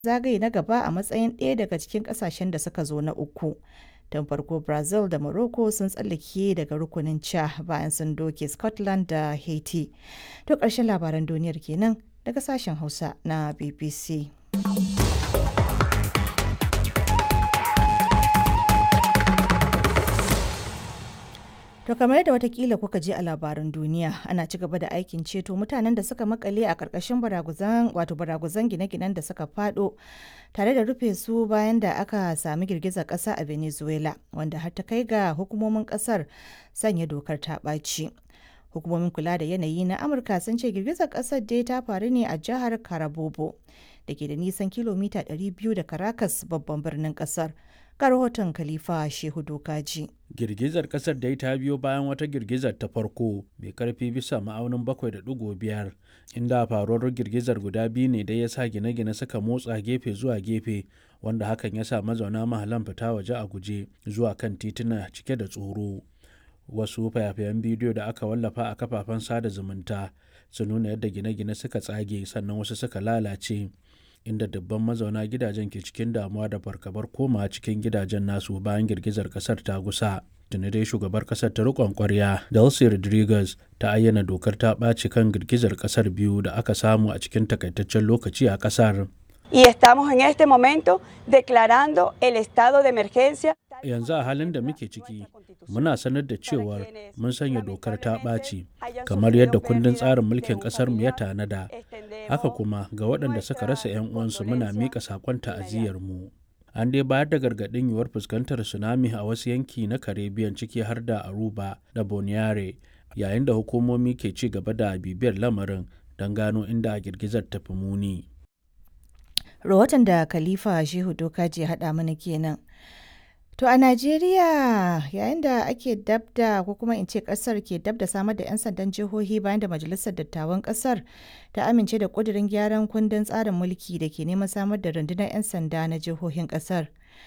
zagaye na gaba a matsayin ɗaya daga cikin ƙasashen da suka zo na uku. Tun farko Brazil da Morocco sun tsallake daga rukunin ca bayan sun doke Scotland da Haiti. To ƙarshen labaran duniyar kenan daga sashen Hausa na BBC. To kamar yadda watakila kuka je a labaran duniya ana ci gaba da aikin ceto mutanen da suka makale a ƙarƙashin baraguzan wato baraguzan gine-ginen da suka fado tare da rufe su bayan da aka sami girgizar ƙasa a Venezuela wanda har ta kai ga hukumomin ƙasar sanya dokar ta ɓaci. Hukumomin kula da yanayi na Amurka sun ce girgizar ƙasar dai ta faru ne a jihar Carabobo da ke da nisan kilomita 200 da Caracas babban birnin ƙasar. ga rahoton Khalifa Shehu Dokaji. Girgizar kasar dai ta biyo bayan wata girgizar ta farko mai karfi bisa ma'aunin 7.5 inda faruwar girgizar guda biyu ne da ya sa gine-gine suka motsa gefe zuwa gefe wanda hakan ya sa mazauna mahalan fita waje a guje zuwa kan tituna cike da tsoro. Wasu fayafayen bidiyo da aka wallafa a kafafen sada zumunta su nuna yadda gine-gine suka tsage sannan wasu suka lalace. inda dubban mazauna gidajen ke cikin damuwa da fargabar koma cikin gidajen nasu bayan girgizar kasar ta gusa. tuni dai shugabar kasar ta rikon kwarya delcy rodriguez ta ayyana dokar ta ɓaci kan girgizar kasar biyu da aka samu a cikin takaitaccen lokaci a kasar Y estamos en este momento declarando el estado de emergencia. yanzu a halin da muke ciki muna sanar da cewar mun sanya dokar ta ɓaci kamar yadda kundin tsarin mulkin ƙasarmu ya tanada haka kuma ga waɗanda suka rasa 'yan uwansu muna miƙa saƙon ta'aziyyarmu an dai bayar da gargaɗin yiwuwar fuskantar tsunami a wasu yanki na caribbean ciki har da aruba da boniare yayin da hukumomi ke ci gaba da bibiyar lamarin don gano inda girgizar ta fi muni Rahoton da Khalifa Shehu Dokaji haɗa mana kenan. To a Najeriya yayin da ake dabda ko kuma in ce kasar ke dabda samar da 'yan sandan jihohi bayan da majalisar dattawan kasar ta amince da kudirin gyaran kundin tsarin mulki da ke neman samar da rundunar 'yan sanda na jihohin kasar.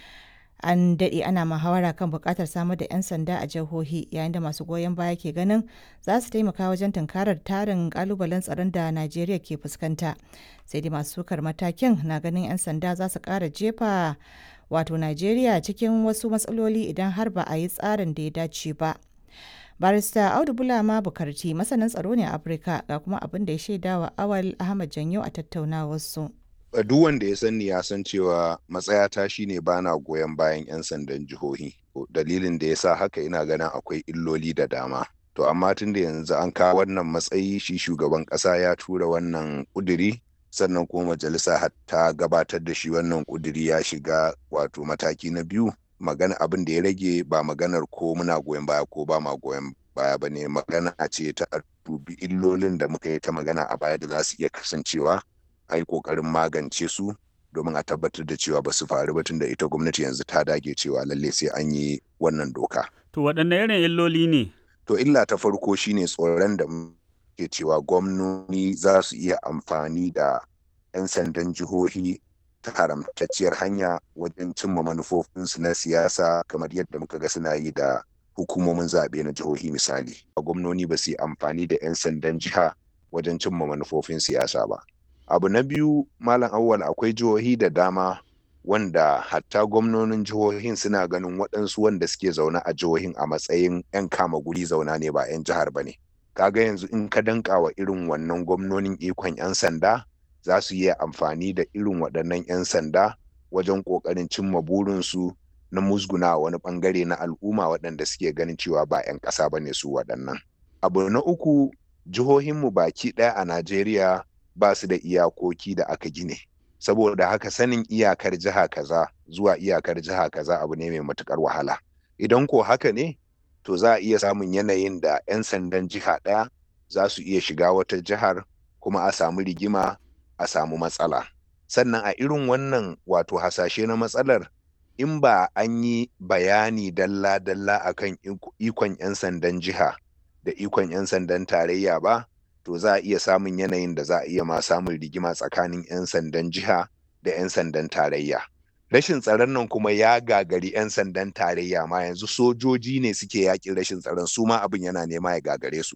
An daɗe ana muhawara kan buƙatar samar da 'yan sanda a jihohi yayin da masu goyon baya ke ganin za su taimaka wajen tunkarar tarin ƙalubalen tsaron da Najeriya ke fuskanta. Sai dai masu sukar matakin na ganin 'yan sanda za su ƙara jefa wato Najeriya cikin wasu matsaloli idan har ba a yi tsarin da ya dace ba. Barista Audu Bulama Bukarti masanin tsaro ne a Afirka ga kuma abin da ya shaida wa Awal Ahmad Janyo a tattaunawarsu. Duk wanda ya sani ya san cewa matsayata shine bana goyon bayan 'yan sandan jihohi. Dalilin da ya sa haka ina ganin akwai illoli da dama. To amma tun da yanzu an kawo wannan matsayi shi shugaban ƙasa ya tura wannan ƙuduri sannan kuma majalisa ta gabatar da shi wannan kuduri ya shiga wato mataki na biyu magana abin da ya rage ba maganar ko muna goyon baya ko ba ma goyon baya ba ne magana ce ta dubi illolin da muka yi ta magana a baya da za su iya kasancewa a yi kokarin magance su domin a tabbatar da cewa ba su faru ba tun da ita gwamnati yanzu ta dage cewa lalle sai an yi wannan doka. To waɗanne irin illoli ne? To illa ta farko shine tsoron da ke cewa gwamnoni za su iya amfani da 'yan sandan jihohi ta haramtacciyar hanya wajen cimma manufofinsu na siyasa kamar yadda muka ga suna yi da hukumomin zaɓe na jihohi misali. Gwamnoni ba su yi amfani da 'yan sandan jiha wajen cimma manufofin siyasa ba. Abu na biyu Malam Awwal akwai jihohi da dama wanda hatta gwamnonin jihohin suna ganin waɗansu wanda suke zaune a jihohin a matsayin 'yan kama guri zauna ne ba 'yan jihar ba ne. Kaga yanzu in ka danka wa irin wannan gwamnonin ikon 'yan sanda za su yi amfani da irin waɗannan 'yan sanda wajen ƙoƙarin cimma burinsu na musguna wani ɓangare na al'umma waɗanda suke ganin cewa ba 'yan ƙasa ba ne su waɗannan. Abu na uku jihohinmu baki ɗaya a Najeriya ba su da iyakoki da aka gine. Saboda haka sanin iyakar jiha kaza zuwa iyakar jiha kaza abu ne mai matuƙar wahala. Idan ko haka ne, to za a iya samun yanayin da 'yan sandan jiha ɗaya za su iya shiga wata jihar kuma a samu rigima a samu matsala sannan a irin wannan wato hasashe na matsalar in ba an yi bayani dalla-dalla akan ikon 'yan sandan jiha da ikon 'yan sandan tarayya ba to za a iya samun yanayin da za a iya ma samun rigima tsakanin 'yan sandan jiha da 'yan sandan tarayya rashin tsaron nan kuma ya gagari 'yan sandan tarayya ma yanzu sojoji ne suke yakin rashin tsaron su ma abin yana nema ya gagare su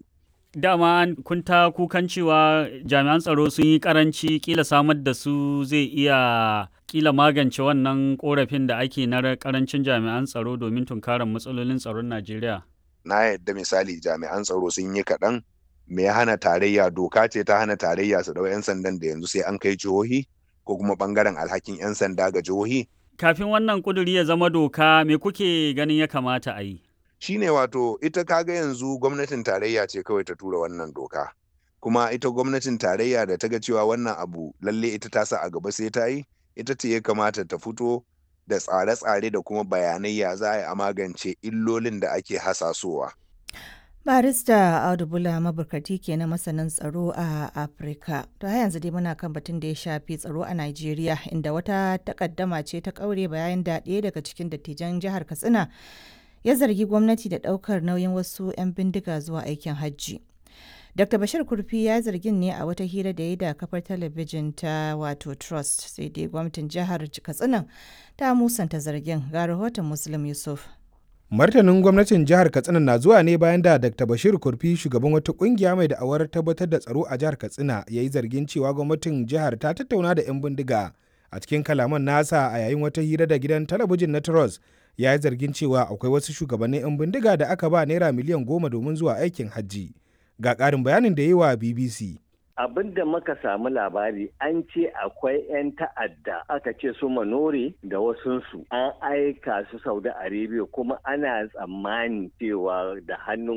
Dama kun ta kukan cewa jami'an tsaro sun yi karanci kila samar da su zai iya kila magance wannan korafin da ake na karancin jami'an tsaro domin tunkarar matsalolin tsaron Najeriya. Na yadda misali jami'an tsaro sun yi kaɗan me ya hana tarayya doka ce ta hana tarayya su ɗau 'yan sandan da yanzu sai an kai jihohi ko kuma ɓangaren alhakin 'yan sanda ga jihohi. Kafin wannan kuduri ya zama doka me kuke ganin ya kamata a yi? shine wato ita kaga yanzu gwamnatin tarayya ce kawai ta tura wannan doka kuma ita gwamnatin tarayya da ta ga cewa wannan abu lalle ita ta sa a gaba sai ta yi ita ce ya kamata ta fito da tsare-tsare da kuma bayanai ya za a magance illolin da ake hasasowa. barista audu bula maburkati ke na masanin tsaro a afirka to har yanzu dai muna kan batun da ya shafi tsaro a nigeria inda wata takaddama ce ta kaure bayan da ɗaya daga cikin dattijan jihar katsina ya zargi gwamnati da ɗaukar nauyin wasu 'yan bindiga zuwa aikin hajji. Dr. Bashir Kurfi ya zargin ne a wata hira da ya da kafar talabijin ta wato Trust sai dai gwamnatin jihar Katsina ta musanta zargin ga rahoton Muslim Yusuf. Martanin gwamnatin jihar Katsina na zuwa ne bayan da Dr. Bashir Kurfi shugaban wata kungiya mai da'awar tabbatar da tsaro a jihar Katsina ya yi zargin cewa gwamnatin jihar ta tattauna da 'yan bindiga a cikin kalaman nasa a yayin wata hira da gidan talabijin na Trust ya yi zargin cewa akwai wasu shugabannin 'yan bindiga da aka ba naira miliyan goma domin zuwa aikin hajji ga ƙarin bayanin da yi wa bbc abin da muka samu labari an ce akwai 'yan ta'adda aka ce su manore da wasunsu an aika su saudi arabia kuma ana tsammani cewa da hannun